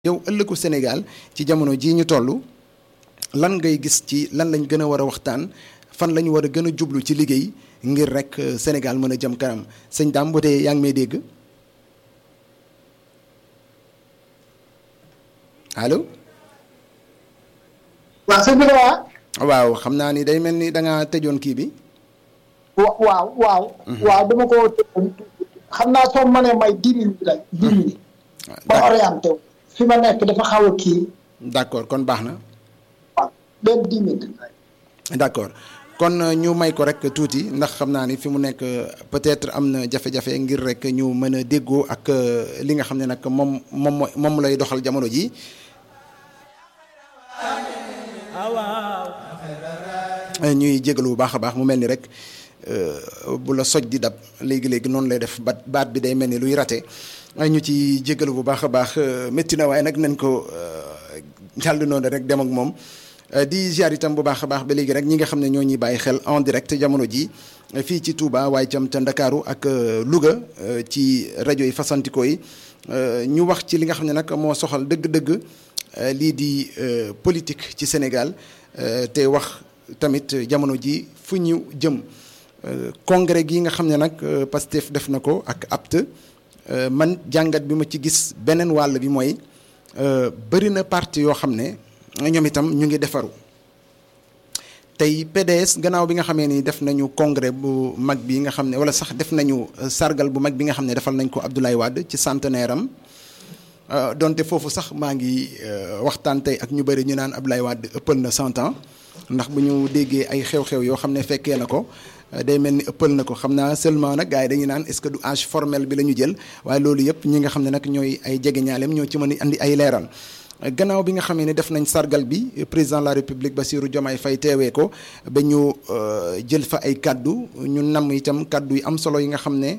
yow ëllëgu Sénégal ci jamono jii ñu toll lan ngay gis ci lan lañ gën a war a waxtaan fan lañu war a gën a jublu ci liggéey ngir rek Sénégal mën a jëm kanam sëñ Dame bu dee yaa ngi may dégg allo. waaw sëñ bi waaw xam naa ni day mel ni da nga tëjoon kii bi. waaw waaw. waaw dama ko xam naa soo mënee may dix minutes rek dix minutes. ma orienté wu. fi ma nekk dafa xaw a kii. d'accord kon baax na. waaw benn dix minutes. d'accord kon ñu may ko rek tuuti ndax xam naa ni fi mu nekk peut-être am na jafe-jafe ngir rek ñu mën a déggoo ak li nga xam ne nag moom moom moom lay doxal jamono ji ñuy jégalu bu baax a baax mu mel ni rek bu la soj di dab léegi-léegi noonu lay def bat baat bi day mel ni luy rate ñu ci jégalu bu baax a baax métti na waaye nag nañ ko jàll noonu rek dem ak moom di ziar itam bu baax a baax ba léegi rek ñi nga xam ne ñoo ñuy bàyyi xel en direct jamono ji fii ci Touba waaye itam ca Ndakaaru ak Louga ci rajo yi fasantikoo yi ñu wax ci li nga xam ne nag moo soxal dëgg-dëgg lii di politique ci Sénégal te wax tamit jamono ji fu ñu jëm congrès gi nga xam ne nag Pastef def na ko ak APT man jàngat bi ma ci gis beneen wàll bi mooy bëri na parti yoo xam ne ñoom itam ñu ngi defaru tey PDS gannaaw bi nga xamee ni def nañu congrès bu mag bi nga xam ne wala sax def nañu sargal bu mag bi nga xam ne defal nañ ko Abdoulaye Wade ci centenaire am donte foofu sax maa ngi waxtaan tey ak ñu bëri ñu naan Abdoulaye Wade ëppal na cent ans ndax bu ñu déggee ay xew-xew yoo xam ne fekkee na ko day mel ni ëppal na ko xam naa seulement nag gars yi dañuy naan est-ce que du âge formel bi la ñu jël waaye loolu yëpp ñi nga xam ne nag ñooy ay jegeñaaleem ñoo ci mën a andi ay leeral. gannaaw bi nga xamee ne def nañ sargal bi président de la république Bassirou Diomaye Faye teewee ko ba ñu jël fa ay kaddu ñu namm itam kaddu yi am solo yi nga xam ne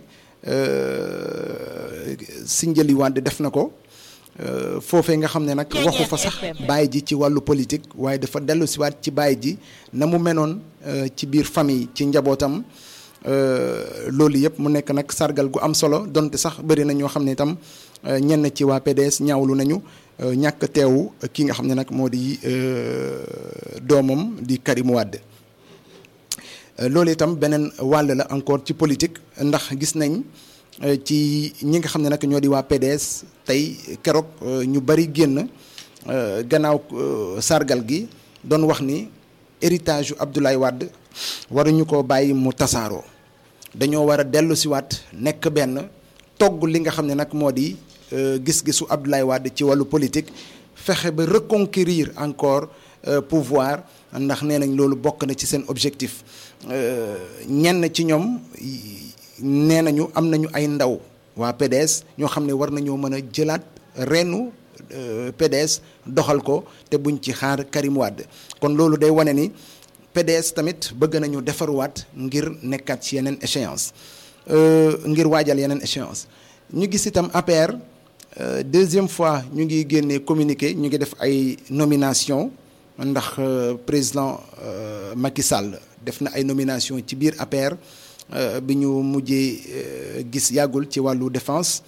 Sindiély Wade def na ko foofee nga xam ne nag waxu fa sax bàyyi ji ci wàllu politique waaye dafa dellu siwaat ci bàyyi ji na mu menoon ci biir famille ci njabootam loolu yëpp mu nekk nag sargal gu am solo donte sax bëri na ñoo xam ne itam ñenn ci waa PDS ñaawlu nañu ñàkk teewu ki nga xam ne nag moo di doomam di Karim Wade loolu itam beneen wàll la encore ci politique ndax gis nañ ci ñi nga xam ne nag ñoo di waa PDS tey keroog ñu bari génn gannaaw sargal gi doon wax ni héritage yu Abdoulaye Wade waruñu ko bàyyi mu tasaaroo dañoo war a dellu siwaat nekk benn togg li nga xam ne nag moo di gis-gisu Abdoulaye Wade ci wàllu politique fexe ba reconquérir encore pouvoir ndax nee nañ loolu bokk na ci seen objectif ñenn ci ñoom nee nañu am nañu ay ndaw waa PDS ñoo xam ne war nañoo mën a jëlaat reenu PDS doxal ko te buñ ci xaar Karim Wade kon loolu day wane ni PDS tamit bëgg nañu defaruwaat ngir nekkaat ci yeneen échéance ngir waajal yeneen échéance ñu gis itam APR deuxième fois ñu ngi génnee communiqué ñu ngi def ay nomination ndax président Macky Sall def na ay nomination ci biir APR bi ñu mujjee gis yàggul ci wàllu défense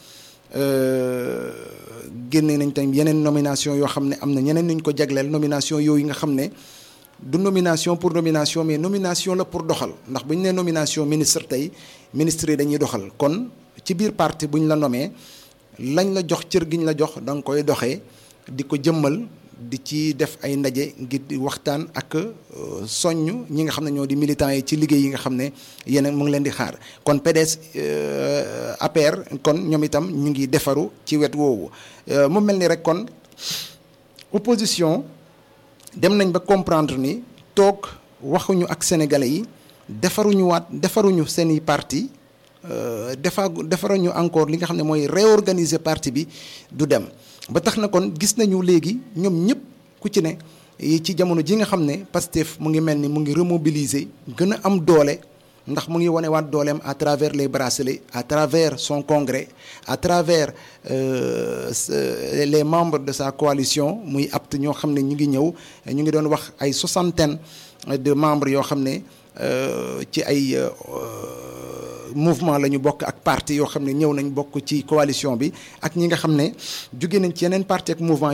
génne nañ tam yeneen nomination yoo xam ne am na ñeneen ñu ko jagleel nomination yooyu nga xam ne du nomination pour nomination mais nomination la pour doxal ndax bu ñu nee nomination ministre tey ministre yi dañuy doxal kon ci biir parti bu ñu la nomee lañ la jox cër gi ñu la jox da nga koy doxee di ko jëmmal di ci def ay ndaje ngir di waxtaan ak soññ ñi nga xam ne ñoo di militants yi ci liggéey yi nga xam ne yeneen mu ngi leen di xaar kon PDS APR kon ñoom itam ñu ngi defaru ci wet woowu mu mel ni rek kon opposition dem nañ ba comprendre ni toog waxuñu ak sénégalais yi defaruñu waat defaruñu seeni parti defa defaruñu encore li nga xam ne mooy réorganiser parti bi du dem ba tax na kon gis nañu léegi ñoom ñëpp ku ci ne ci jamono ji nga xam ne Pastef mu ngi mel ni mu ngi remobiliser gën a am doole ndax mu ngi wane waat dooleem à travers les bracelets à travers son congrès à travers euh, les membres de sa coalition muy apt ñoo xam ne ñu ngi ñëw ñu ngi doon wax ay soixantaine de membres yoo xam ne ci ay mouvement la ñu bokk ak parti yoo xam ne ñëw nañ bokk ci coalition bi ak ñi nga xam ne jóge nañ ci yeneen parti ak mouvement